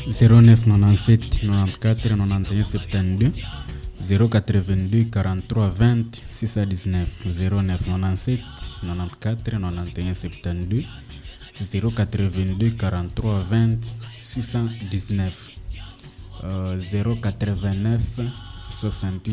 0997 94 91 72 082 43 20 619 0997 94 91 72 082 43 20 619 euh, 089 68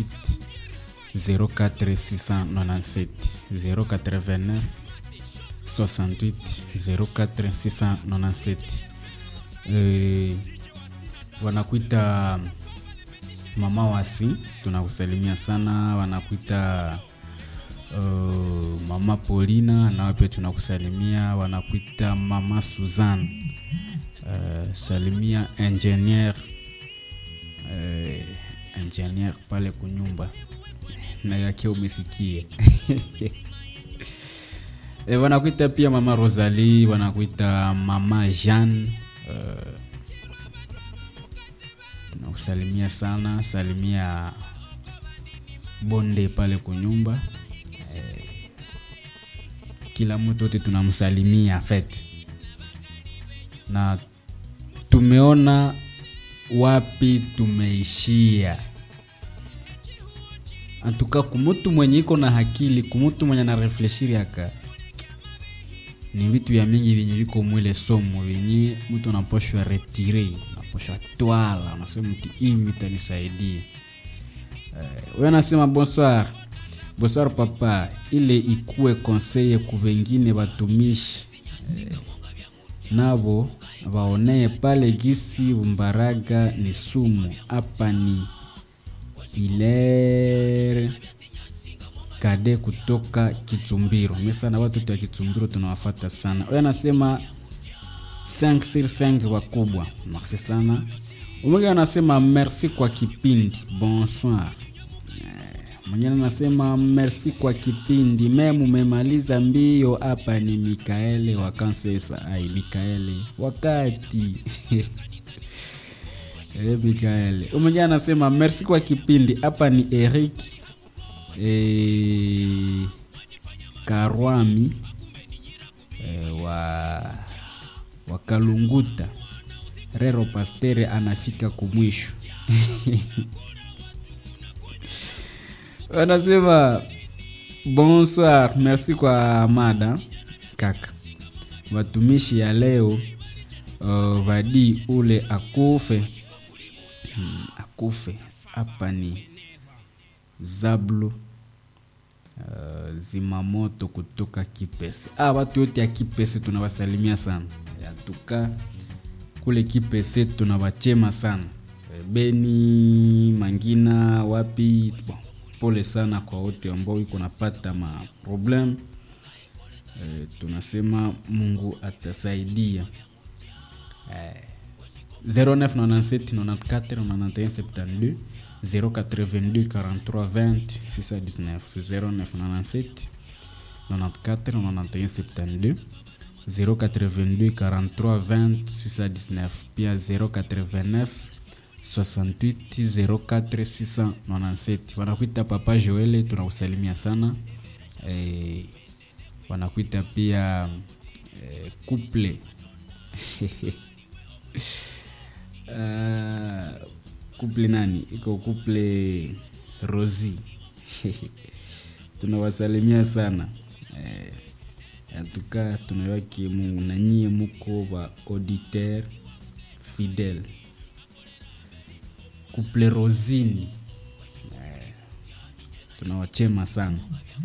04 697 089 68 04 697 eh, wanakuita mama wasi tunakusalimia sana wanakuita uh, mama polina nawe pia tunakusalimia wanakuita mama suzan uh, salimia ingenier uh, ingenier pale kunyumba na yake umesikia e, wanakuita pia mama rosalie wanakuita mama jeanne uh, tunakusalimia sana salimia bonde pale kunyumba eh, kila mtu wote tunamsalimia fet na tumeona wapi tumeishia antuka kumutu mwenye iko na hakili kumutu mwenye anarefleshiri aka ni vitu vya mingi vyenye viko mwile somo vyenye mtu anaposhwa retire naposhwa twala unasema mti hivi vitanisaidia uh, we anasema bonsoir bonsoir papa ile ikuwe konseye ku vengine watumishi uh, navo vaonee pale gisi mbaraga ni sumu hapa ni ilere kade kutoka Kitsumbiro. Mimi sana watu wa Kitsumbiro tunawafata sana. Wewe anasema 5 sur 5 wakubwa. Merci sana. Umoja anasema merci kwa kipindi. Bonsoir. Mwingine anasema merci kwa kipindi. Meme umemaliza mbio hapa ni Mikaele wa Kansesa. Ai Mikaele. Wakati. Eh, Mikaele. Umoja anasema merci kwa kipindi. Hapa ni Eric e, Karwami e, wa wa Kalunguta Rero Pastere anafika kumwisho wanasema bonsoir, merci kwa mada kaka. Watumishi ya leo uh, vadi ule akufe hmm, akufe hapa ni Zablu uh, zimamoto kutoka Kipese. Ah, watu wote ya Kipese tunawasalimia sana, yatuka kule Kipese tunawachema sana, Beni, Mangina, wapi bon, pole sana kwa wote ambao iko napata ma problem e, tunasema Mungu atasaidia e, 0997 94 91 72 082 43 20 619 0997 94 91 72 082 43 20 619 pia 089 68 04 697 wanakuita papa joele tunakusalimia sana e, wanakuita pia e, couple uh, couple nani iko couple rosi tunawasalimia sana eh, atuka tunawaki mungu na nyie muko wa auditeur fidèle couple rosini eh, tunawachema sana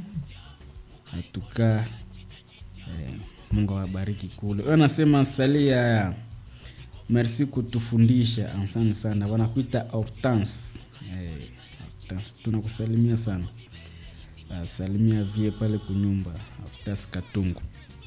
atuka eh, mungu awabariki kule anasema salia merci kutufundisha asante sana wanakuita hortense eh, hortense tunakusalimia sana uh, salimia vie pale kunyumba hortense katungu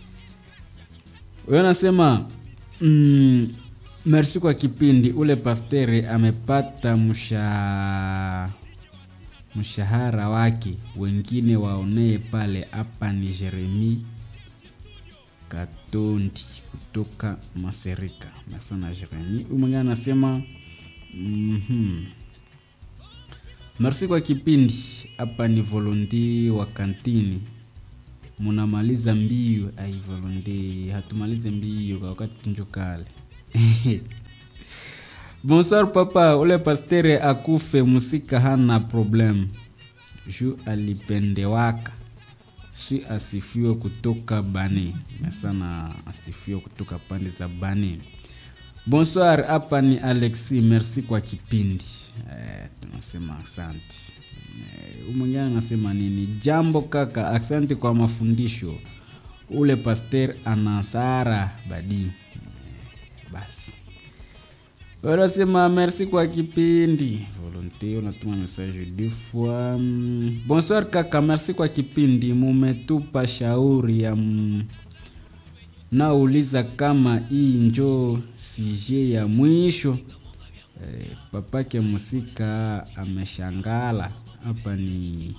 wewe nasema mm, merci kwa kipindi ule pastere amepata msha mshahara wake wengine waonee pale hapa ni jeremi Katondi kutoka Maserika Masana Jeremi. Umwingine anasema mm-hmm. Merci kwa kipindi hapa ni volonte wa kantini munamaliza mbio ai volonte hatumalize mbio kwa wakati tunjo kale bonsoir papa ule pastere akufe musika hana problem ju alipendewaka si asifiwe kutoka bani sana asifiwe kutoka pande za bani bonsoir hapa ni alexi merci kwa kipindi eh, tunasema asante eh, mwingine anasema nini jambo kaka asante kwa mafundisho ule paster anasara badi eh, basi wanasema merci kwa kipindi volonte unatuma message deux fois Mm, bonsoir kaka merci kwa kipindi mumetupa shauri ya m... nauliza kama hii njo sije ya mwisho eh, papake musika ameshangala hapa ni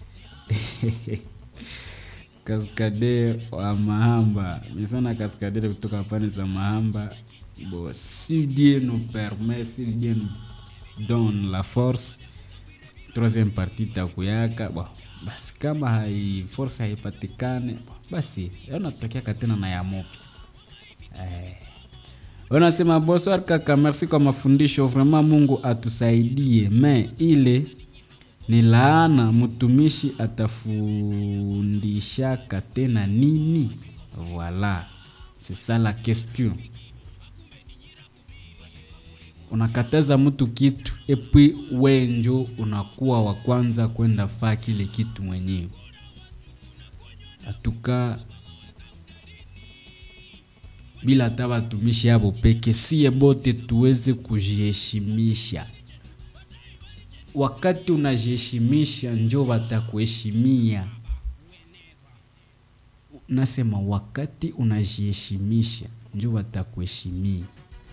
kaskader wa mahamba misana kaskader kutoka pande za mahamba bon, si dieu nous permet si dieu nous donne la force troisième partie takuyaka bon, basi kama hai force haipatikane bon, basi unatokeaka tena na ya mopi eh. Wanasema bonsoir kaka, merci kwa mafundisho. Vraiment Mungu atusaidie, me ile ni laana, mtumishi atafundishaka tena nini? Voilà, c'est ça la question. Unakataza mtu kitu epui wenjo unakuwa wa kwanza kwenda faa kile kitu mwenyewe. Atuka bila hata watumishi hapo peke, sie bote tuweze kujiheshimisha. Wakati unajiheshimisha, njo watakuheshimia. Nasema wakati unajiheshimisha, njo watakuheshimia.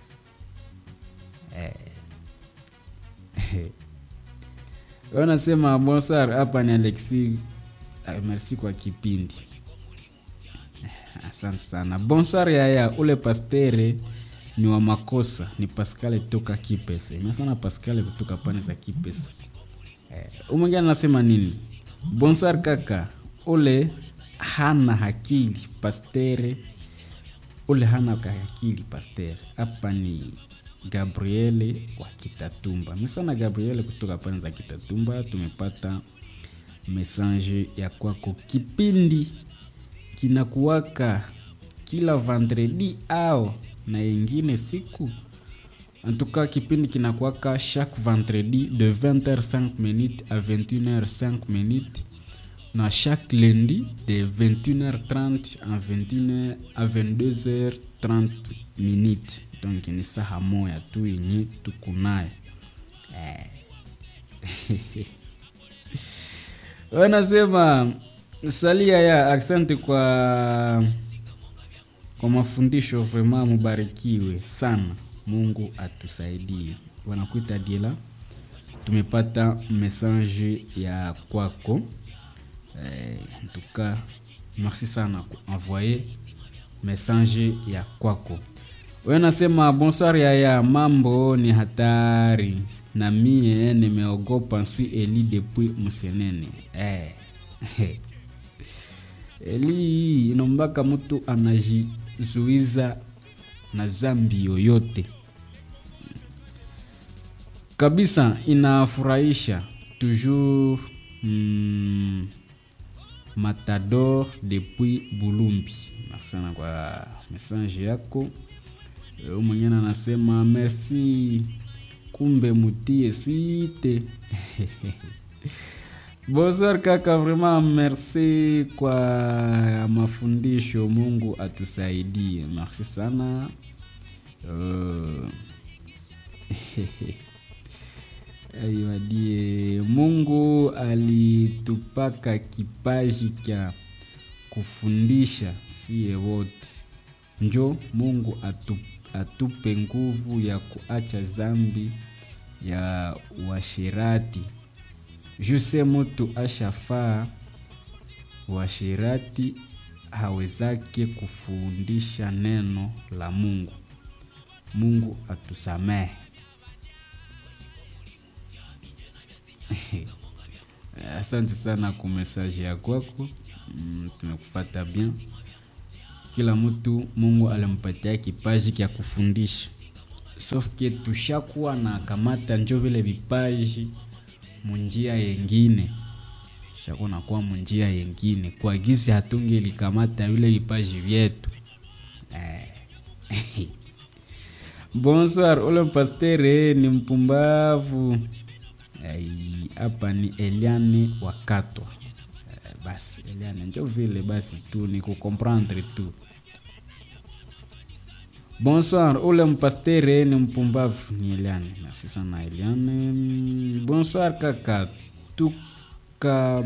Eh. Wanasema bonsoir, hapa ni Alexi. Ah, Merci kwa kipindi. Asante sana. Bonsoir yaya, ule pastere ni wa makosa, ni Pascal toka Kipese. Mimi sana Pascal kutoka pande za Kipese. Eh, umwingine anasema nini? Bonsoir kaka, ule hana hakili pastere, ule hana hakili pastere. Hapa ni Gabriele wa Kitatumba. Mimi sana Gabriele kutoka pande za Kitatumba, tumepata message ya kwako kipindi kinakuwaka kila vendredi au na ingine siku antuka kipindi kinakuwaka chaque vendredi de 20h5 minutes à 21h5 minutes na chaque lundi de 21h30 à 21h à 22h30 minutes donc ni saha moya tu yenye tukunayo eh. wanasema salia ya asante kwa kwa mafundisho vrema mubarikiwe sana mungu atusaidie wanakuita diela tumepata message ya kwako eh, ntuka merci sana kuenvoye message ya kwako we nasema bonsoir yaya mambo ni hatari na mie nimeogopa nswi eli depuis msenene eh. eli inombaka mtu anajizuiza na zambi yoyote kabisa inafurahisha toujours mm, matador depuis bulumbi sana kwa message yako huyu mwingine anasema merci kumbe mutie swite bonsoir kaka vraiment merci kwa mafundisho mungu atusaidie merci sana uh, aiwadie mungu alitupaka kipaji kya kufundisha siye wote njo mungu atu, atupe nguvu ya kuacha zambi ya washirati juse mutu ashafaa washirati hawezake kufundisha neno la mungu mungu atusamehe asante sana kwa mesaje ya kwako mm, tumekupata bien kila mtu mungu alimpatia kipaji kya kufundisha sauf que tushakuwa na kamata njo vile vipaji munjia yengine shakuwa nakuwa munjia yengine kwa gizi hatungelikamata vile vipaji vyetu eh. bonsoir ule mpastere ni mpumbavu hapa ni eliane wakatwa eh, basi eliane njo vile basi tu ni kukomprendre tu bonsoir ule mpastere ni mpumbavu ni eliane merci sana eliane bonsoir kaka tuka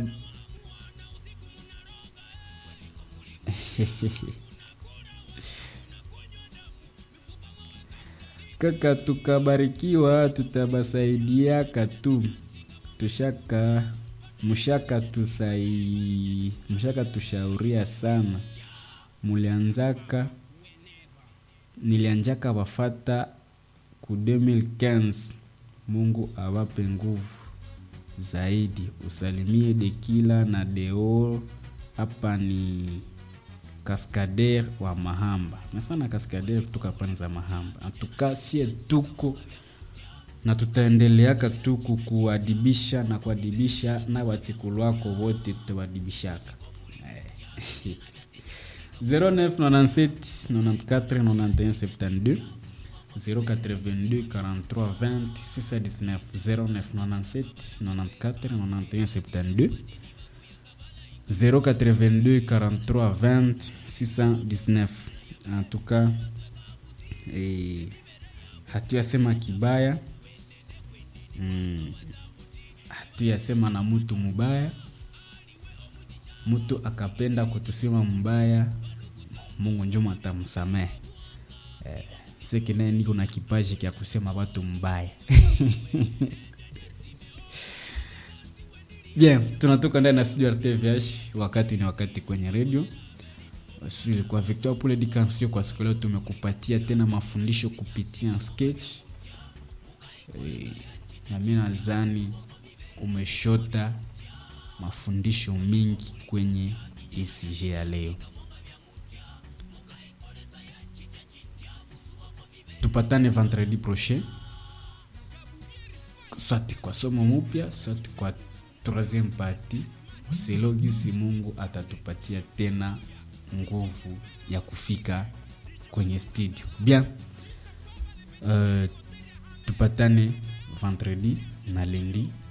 kaka tukabarikiwa tutabasaidiaka tu tushaka mshaka tusai mshaka tushauria sana mulianzaka nilianjaka wafata ku 2015 mungu awape nguvu zaidi usalimie dekila na deo hapa ni kaskader wa mahamba nasana kaskader kutoka pani za mahamba atuka sie tuko na tutaendeleaka tu kukuadibisha na kuadibisha na watikulu wako wote tutawadibishaka 0997 94 91 72 082 43 20 619 0997 94 91 72 082 43 20 619 en tout cas eh, hatuyasema kibaya mm, hatuyasema na mtu mubaya mtu akapenda kutusema mbaya mungu njuma atamsamehe eh, sekinaye niko na kipaji kya kusema watu mbaya bien tunatoka ndani ya studio rtvh wakati ni wakati kwenye redio Basi, kwa victor pule dikansio kwa siku leo tumekupatia tena mafundisho kupitia sketch e, na mi nadhani umeshota mafundisho mingi kwenye ECG ya leo tupatane vendredi prochain swati kwa somo mupya swati kwa troisième partie selo gisi mungu atatupatia tena nguvu ya kufika kwenye studio bien uh, tupatane vendredi na lendi